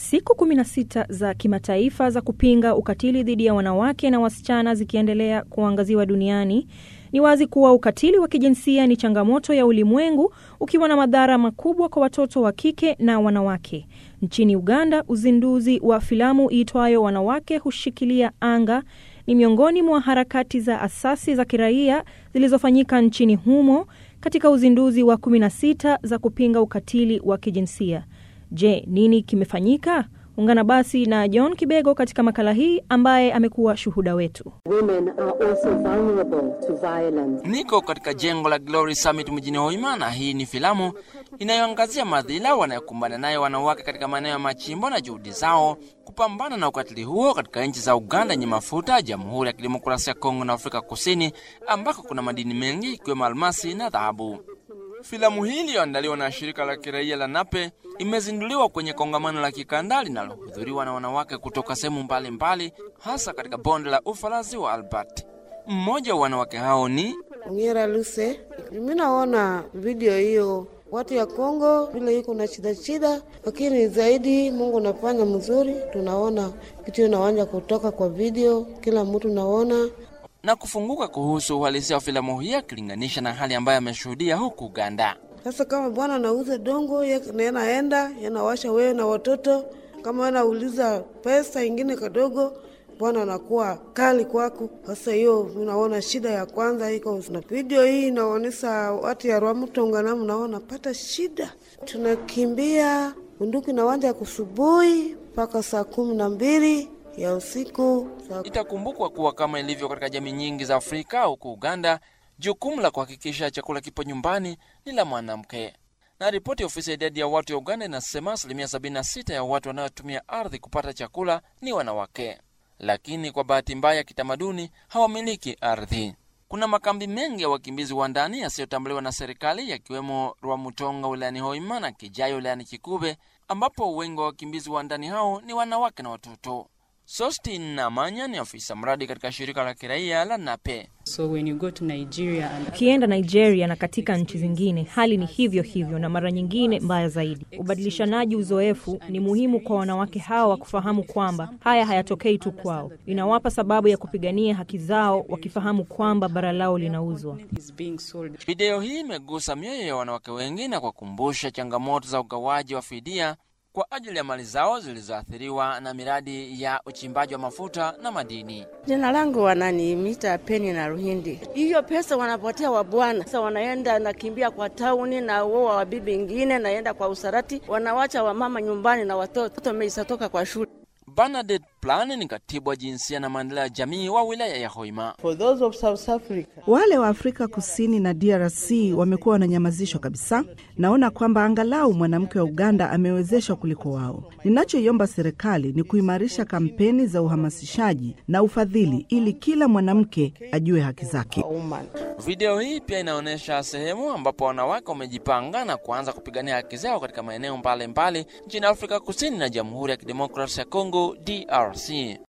Siku 16 za kimataifa za kupinga ukatili dhidi ya wanawake na wasichana zikiendelea kuangaziwa duniani, ni wazi kuwa ukatili wa kijinsia ni changamoto ya ulimwengu, ukiwa na madhara makubwa kwa watoto wa kike na wanawake. Nchini Uganda, uzinduzi wa filamu iitwayo Wanawake Hushikilia Anga ni miongoni mwa harakati za asasi za kiraia zilizofanyika nchini humo katika uzinduzi wa 16 za kupinga ukatili wa kijinsia. Je, nini kimefanyika? Ungana basi na John Kibego katika makala hii ambaye amekuwa shuhuda wetu. Women are also vulnerable to violence. Niko katika jengo la Glory Summit mjini Hoima, na hii ni filamu inayoangazia madhila wanayokumbana nayo wanawake katika maeneo ya machimbo na juhudi zao kupambana na ukatili huo katika nchi za Uganda yenye mafuta, Jamhuri ya Kidemokrasia ya Kongo na Afrika Kusini ambako kuna madini mengi ikiwemo almasi na dhahabu. Filamu hii iliyoandaliwa na shirika la kiraia la Nape imezinduliwa kwenye kongamano la kikanda linalohudhuriwa na wanawake kutoka sehemu mbalimbali, hasa katika bonde la ufa la ziwa Albert. Mmoja wa wanawake hao ni Ongera Luse. Mimi naona video hiyo watu ya Kongo vile iko na shida shida, lakini zaidi Mungu nafanya mzuri. Tunaona kitu inawanja kutoka kwa video, kila mtu naona na kufunguka kuhusu uhalisia wa filamu hii akilinganisha na hali ambayo ameshuhudia huku Uganda. sasa. Kama bwana anauza dongo, ye naenda yanawasha wewe na watoto, kama anauliza pesa ingine kadogo bwana anakuwa kali kwako. Sasa hiyo unaona shida ya kwanza iko na video hii inaonyesha watu ya Rwamutonga na mnaona pata shida, tunakimbia bunduki na wanja kusubuhi mpaka saa kumi na mbili ya usiku saa... Itakumbukwa kuwa kama ilivyo katika jamii nyingi za Afrika huku Uganda, jukumu la kuhakikisha chakula kipo nyumbani ni la mwanamke na ripoti ya ofisi ya idadi ya watu ya Uganda inasema asilimia 76 ya watu wanaotumia ardhi kupata chakula ni wanawake lakini kwa bahati mbaya kitamaduni hawamiliki ardhi. Kuna makambi mengi ya wakimbizi wa ndani yasiyotambuliwa na serikali yakiwemo Rwamutonga wilayani Hoima na Kijayo wilayani Kikube, ambapo wengi wa wakimbizi wa ndani hao ni wanawake na watoto. Sostin Namanya ni afisa mradi katika shirika la kiraia la Nape. So when you go to Nigeria and... Ukienda Nigeria na katika nchi zingine hali ni hivyo hivyo, na mara nyingine mbaya zaidi. Ubadilishanaji uzoefu ni muhimu kwa wanawake hawa kufahamu kwamba haya hayatokei tu kwao, inawapa sababu ya kupigania haki zao, wakifahamu kwamba bara lao linauzwa. is being sold. Video hii imegusa mioyo ya wanawake wengi na kuwakumbusha changamoto za ugawaji wa fidia kwa ajili ya mali zao zilizoathiriwa na miradi ya uchimbaji wa mafuta na madini. Jina langu wananiimita Peni na Ruhindi. Hiyo pesa wanapotea wa bwana, sasa wanaenda nakimbia kwa tauni na uoa wa bibi ingine, naenda kwa usarati, wanawacha wamama nyumbani na watoto watoto wameisatoka kwa shule. Bernadette Plan ni katibu wa jinsia na maendeleo ya jamii wa wilaya ya Hoima. For those of South Africa. Wale wa Afrika Kusini na DRC wamekuwa wananyamazishwa kabisa. Naona kwamba angalau mwanamke wa Uganda amewezeshwa kuliko wao. Ninachoiomba serikali ni kuimarisha kampeni za uhamasishaji na ufadhili ili kila mwanamke ajue haki zake. woman. Video hii pia inaonyesha sehemu ambapo wanawake wamejipanga na kuanza kupigania haki zao katika maeneo mbalimbali nchini Afrika Kusini na Jamhuri ya Kidemokrasia ya Kongo DRC.